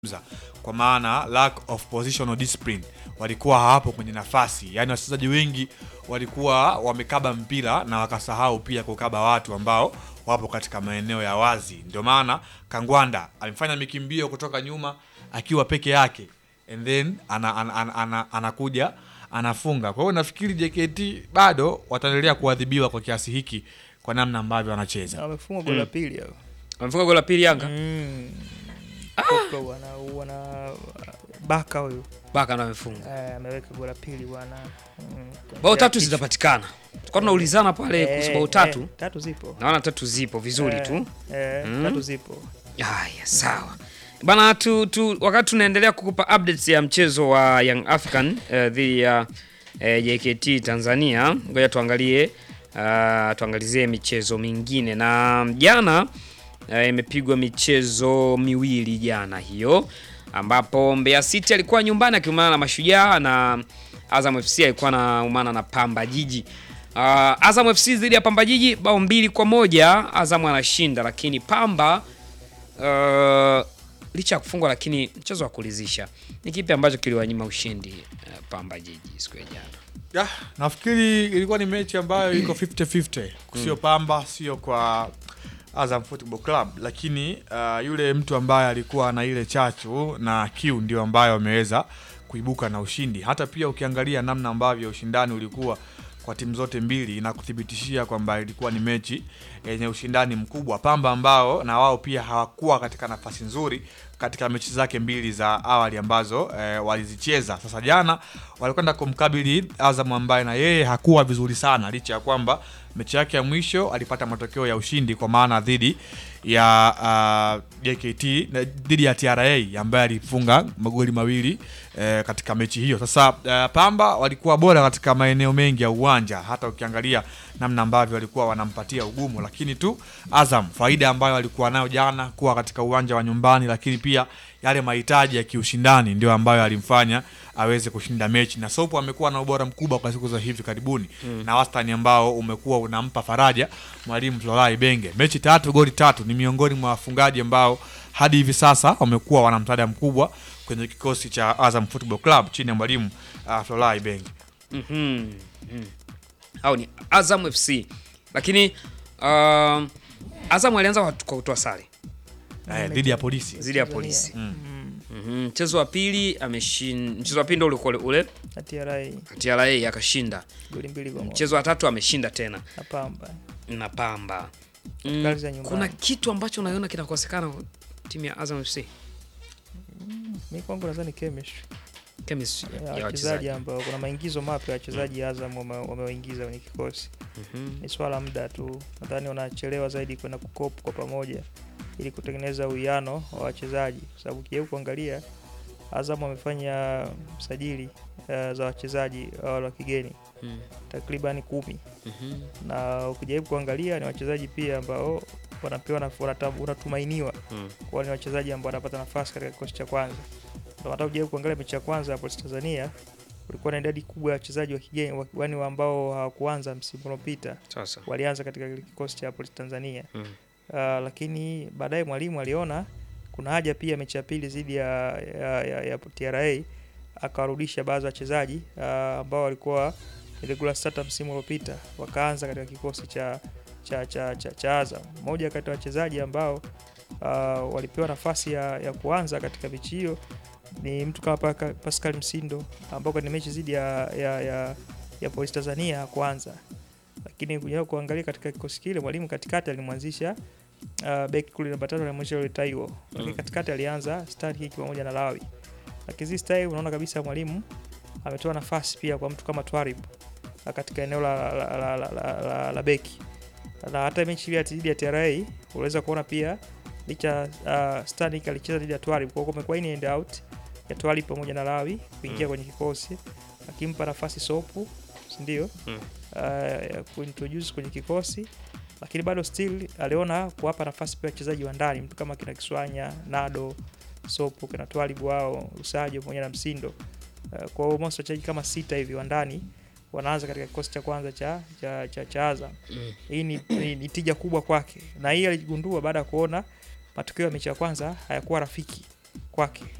kwa maana lack of positional discipline, walikuwa hawapo kwenye nafasi, yaani wachezaji wengi walikuwa wamekaba mpira na wakasahau pia kukaba watu ambao wapo katika maeneo ya wazi. Ndio maana Kangwanda amefanya mikimbio kutoka nyuma akiwa peke yake and then ana, ana, ana, ana, anakuja anafunga. Kwa hiyo nafikiri JKT bado wataendelea kuadhibiwa kwa kiasi hiki kwa namna ambavyo wanacheza. Wamefunga goli la pili hao. Wamefunga goli la pili Yanga. Mm. Koplo wana wana baka huyu Baka ndo amefunga. eh, ameweka goli la pili bwana. Mm, Bao tatu kichwa. zitapatikana. Tulikuwa tunaulizana pale kuhusu Eh, bao tatu. eh, tatu zipo Naona tatu zipo vizuri Eh, tu. eh, Mm. tatu zipo Haya, sawa bana tu, tu, wakati tunaendelea kukupa updates ya mchezo wa Young African eh, dhidi ya eh, JKT Tanzania, ngoja tuangalie uh, tuangalizie michezo mingine na jana eh, imepigwa michezo miwili jana hiyo, ambapo Mbeya City alikuwa nyumbani akiumana na Mashujaa na Azam FC alikuwa anaumana na Pamba Jiji. Uh, Azam FC dhidi ya Pamba Jiji bao mbili kwa moja Azam anashinda, lakini Pamba uh, licha ya kufungwa lakini mchezo wa kulizisha. Ni kipi ambacho kiliwanyima ushindi uh, Pamba Jiji siku ya jana? Ya, nafikiri ilikuwa ni mechi ambayo iko 50-50 sio Pamba sio kwa Azam Football Club, lakini uh, yule mtu ambaye alikuwa na ile chachu na kiu ndio ambayo ameweza kuibuka na ushindi. Hata pia ukiangalia namna ambavyo ushindani ulikuwa kwa timu zote mbili inakuthibitishia kwamba ilikuwa ni mechi yenye ushindani mkubwa. Pamba ambao na wao pia hawakuwa katika nafasi nzuri katika mechi zake mbili za awali ambazo eh, walizicheza. Sasa jana walikwenda kumkabili Azam ambaye na yeye hakuwa vizuri sana, licha ya kwamba mechi yake ya mwisho alipata matokeo ya ushindi kwa maana dhidi ya uh, JKT na dhidi ya TRA ambaye alifunga magoli mawili eh, katika mechi hiyo. Sasa uh, Pamba walikuwa bora katika maeneo mengi ya uwanja, hata ukiangalia namna ambavyo walikuwa wanampatia ugumu, lakini tu Azam faida ambayo walikuwa nayo jana kuwa katika uwanja wa nyumbani, lakini pia yale mahitaji ya kiushindani ndio ambayo alimfanya aweze kushinda mechi, na Sopo amekuwa na ubora mkubwa kwa siku za hivi karibuni mm. na wastani ambao umekuwa unampa faraja mwalimu Florai Benge. Mechi tatu goli tatu, ni miongoni mwa wafungaji ambao hadi hivi sasa wamekuwa wana msaada mkubwa kwenye kikosi cha Azam Football Club chini ya mwalimu uh, Florai Benge. Mhm, mhm. Hao ni Azam FC, lakini uh, Azam alianza kwa kwa kutoa sare Eh, dhidi ya polisi dhidi ya Tanzania. polisi. Mm. Mhm, Mchezo wa pili ameshinda, mchezo wa pili ndio ulikuwa ule ule na TRA TRA akashinda. goli mbili kwa moja Mchezo wa tatu ameshinda tena na Pamba na Pamba. Kazi za nyumbani. kuna kitu ambacho unaiona kinakosekana kwa timu ya Azam FC mi kwangu nadhani chemistry chemistry ya ya wachezaji wachezaji. ambao kuna maingizo mapya ya wachezaji Azam wame- wamewaingiza kwenye kikosi Mhm. ni swala la muda tu, nadhani wanachelewa zaidi kwenda kukop kwa pamoja ili kutengeneza uwiano wa wachezaji, kwa sababu ukijaribu kuangalia Azam wamefanya sajili uh, za wachezaji uh, wale wa kigeni Mm. takriban kumi Mhm. na ukijaribu kuangalia ni wachezaji pia ambao wanapewa na wanata- wanatumainiwa Mm. kuwa ni wachezaji ambao wanapata nafasi katika kikosi cha kwanza. Ndio hata ukijaribu kuangalia mechi ya kwanza ya Police Tanzania kulikuwa na idadi kubwa ya wachezaji wa kigeni wa- yaani ambao hawakuanza msimu uliopita Sasa. walianza katika kile kikosi cha Police Tanzania. Mm. Uh, lakini baadaye mwalimu aliona kuna haja pia mechi ya pili dhidi ya, ya, ya, ya TRA akawarudisha baadhi ya wachezaji uh, ambao walikuwa regular starter msimu uliopita wakaanza katika kikosi cha cha cha, cha, cha Azam. Mmoja kati ya wachezaji ambao uh, walipewa nafasi ya, ya kuanza katika mechi hiyo ni mtu kama Paka- Pascal Msindo ambao kwenye mechi dhidi ya, ya, ya, ya Police Tanzania hakuanza lakini kuja kuangalia katika kikosi kile mwalimu katikati alimwanzisha uh, beki kule namba tatu alimwanzisha yule Taiwo, lakini Mm. katikati alianza Starkick pamoja na Lawi. Lakini this time unaona kabisa mwalimu ametoa nafasi pia kwa mtu kama Twarib uh, katika eneo la, la, la, la, la, la, la beki na hata mechi ile ya dhidi ya TRA unaweza kuona pia licha uh, Starkick alicheza dhidi ya Twarib, kwa hiyo kumekuwa in and out ya Twarib pamoja na Lawi kuingia Mm. kwenye kikosi akimpa nafasi Sopu, si ndio? Mm. uh, ya kuintroduce kwenye kikosi lakini bado still aliona kuwapa nafasi pia wachezaji wa ndani mtu kama kina Kiswanya, Nado, Sopo, kina Twalibu wao, Usajo pamoja na Msindo. Uh, kwa hiyo almost wachezaji kama sita hivi wa ndani wanaanza katika kikosi cha kwanza cha cha, cha, cha Azam. Mm. Hii ni, ni, ni tija kubwa kwake, na hii aligundua baada ya kuona matokeo ya mechi ya kwanza hayakuwa rafiki kwake kwake